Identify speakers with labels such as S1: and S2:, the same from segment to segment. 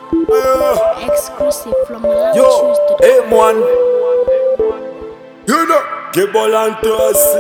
S1: Exclusive from
S2: Yo,
S1: loungetunes.com.
S2: hey man. You know, Gebolantasi.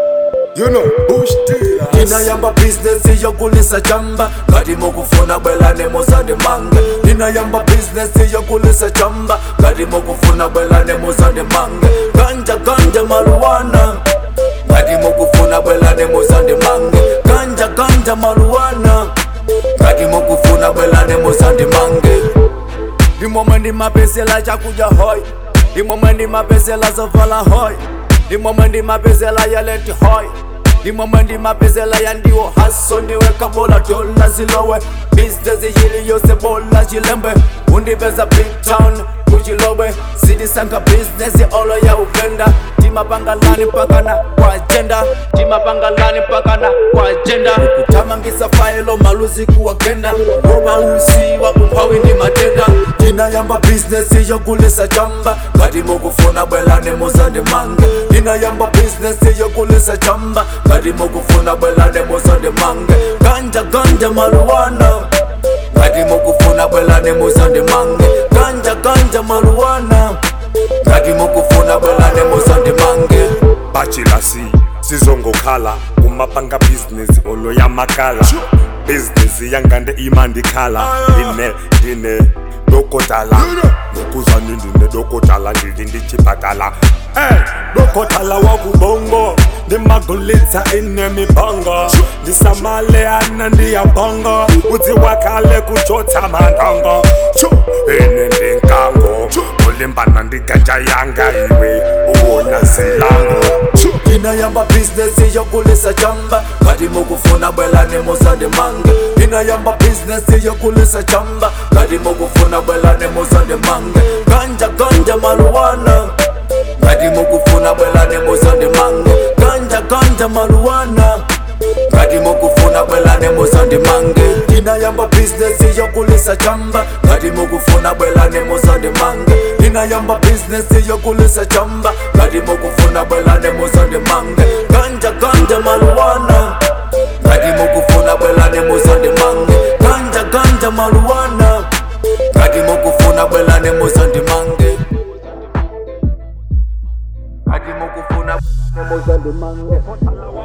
S2: You know, Bush Dealers. Ninayamba business yokulisa chamba ngati mukufuna bwelane muzandi mange ninayamba business yokulisa chamba ngati mukufuna bwelane muzandi mange ganja ganja maluwana ngati mukufuna bwelane muzandi mange ganja ganja maluwana ngati mukufuna bwelane muzandi mange ndimomwe ndimapezela chakudya hoy ndimomwe ndimapezela zovala hoy ndimomwe ndimapezela yaleti hoy ndimomwe ndimapezela yandiwo haso ndiweka bola dola zilowe business yili yose bola chilembe undipeza big town kuchilowe sidisanga business olo ya uvenda timapangalani mpakana kwa ajenda timapangalani mpakana kwa ajenda kutamangisa failo maluzi kuwagenda ngoma usiwa umphawi ndi matenda ndinayamba business yokulisa chamba ngati mukufuna bwelane muzandi mange ndinayamba business yokulisa chamba ngati mukufuna bwelane muzandi mange ganja ganja maluwana ngati mukufuna bwelane muzandi mange ganja ganja maluwana ngati mukufuna bwelane muzandi mange
S3: bachilasi sizongokhala kumapanga bhizinesi olo yamakala bhizinesi yangande imandikhala ine ndine dokotala ngokuzani ndine dokotala ndili ndichipatala ey dokotala wakubongo ndimagulitsa ine mibongo ndisamaleana ndiyabongo udzi wakale kuchotsa mandongo Chu, ine ndinkango ulimbana ndiganja yanga iwe uwona zilango Chu,
S2: ndinayamba business yokulisa chamba ngati mukufuna bwelane muzandi mange ndinayamba business yokulisa chamba ngati mukufuna bwelane muzandi mange ganja ganja maluwana ngati mukufuna bwelane muzandi mange ganja ganja maluwana ngati mukufuna bwelane muzandi mange ndinayamba business yokulisa chamba ngati mukufuna bwelane muzandi mange ndinayamba business yokulisa chamba ngati mukufuna bwelane muzandi mange ganja ganja maluwana ngati mukufuna bwelane muzandi mange ganja ganja maluwana ngati mukufuna bwelane muzandi mange ngati mukufuna bwelane muzandi mange